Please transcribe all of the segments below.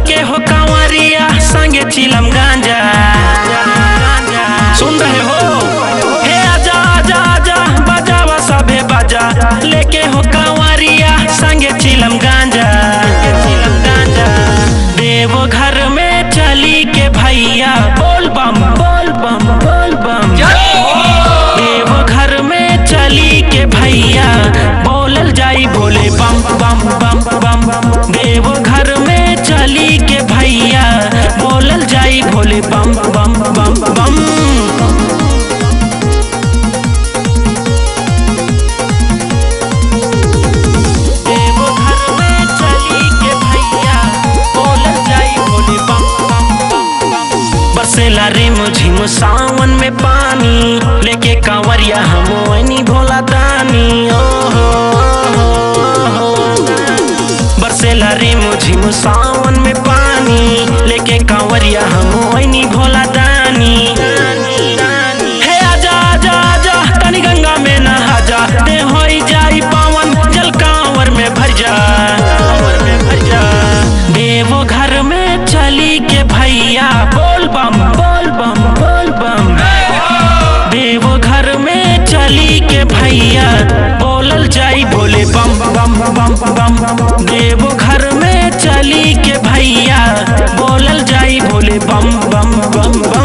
लेके हो कांवरिया संगे चिलम गांजा सुन रहे हो हे आजा आजा आजा बजावा सभे बजा लेके हो कांवरिया संगे चिलम गांजा चिलम गांजा देव घर में चली के भैया बोल बम बोल बम बोल बम देव घर में चली के भैया बोलल जाई भोले बम बम बम बम देव घर में चली के भैया बोलल जाई भोले बम बम बम बम देव घर में चली के भैया बोलल जाई भोले बम बम बम बम बरसेला रे मुझिम सावन में पानी लेके कांवरिया हम वनी भोला दानी ओ हो, ओ हो, बरसेला रे मुझिम सावन में पानी लेके कांवरिया हम वनी भोला दानी हे आजा आजा आजा तनी गंगा में नहा जा दे होई जाई पावन जल कांवर में भर जा कांवर में भर जा देवो घर में चली के भैया बोल बम बोल बम बोल बम देवो घर में चली के भैया बोलल जाई भोले बम बम बम बम देवो घर में चली के भैया बोलल जाई भोले बम बम बम बम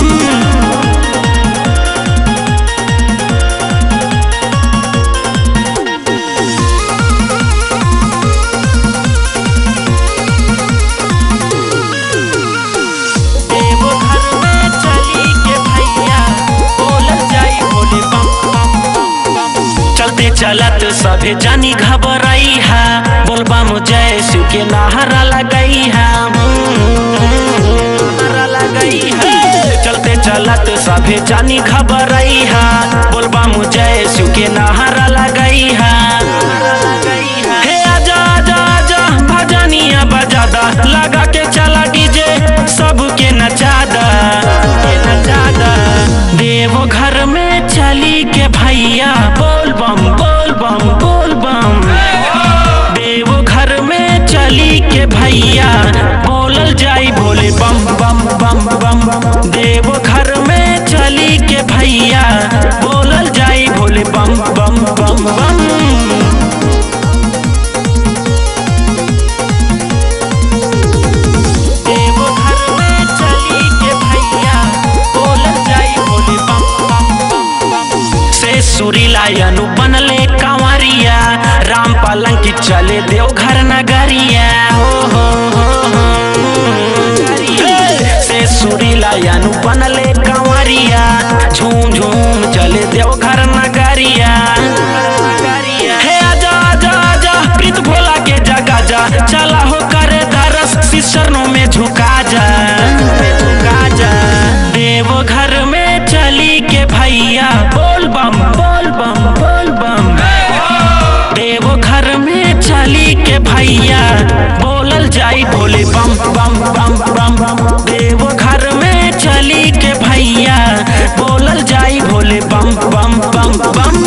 देव घर में चली के भैया बोलल जाई भोले बम बम बम बम चलते चलत सभे जानी घबराई है बोलबा जय शिव के नाहरा लगाई है नाहरा लगाई है चलते चलत सभे जानी घबराई है बोलबा जय शिव के नाहरा लगाई है हे आजा आजा आजा भजनिया बजादा लगा के चला डीजे सबके नचादा के नचादा देव घर में चली के भैया बोल बम बोल बम बोल बम देव घर में चली के भैया बोलल जाई भोले बम बम बम बम देव घर में चली के भैया बोलल जाई भोले बम बम बम बम देव घर में चली के भैया बोलल जाई भोले बम बम बम बम से सुरीलायनु बनले कांवरिया राम पालंग की चले देव घर नगरिया हो हो हो हो से सुरीलायनु बनले कांवरिया झूम झूम चले देव घर नगरिया हे आजा आजा आजा प्रीत भोला के जगा जा चला हो करे दरस सिसरनों में झुका जा झुका जा देव घर में चली के भैया बोल बम बोल बम बोल बम देव घर में चली के भैया बोलल जाई भोले बम बम बम बम देव घर में चली के भैया बोलल जाई भोले बम बम बम बम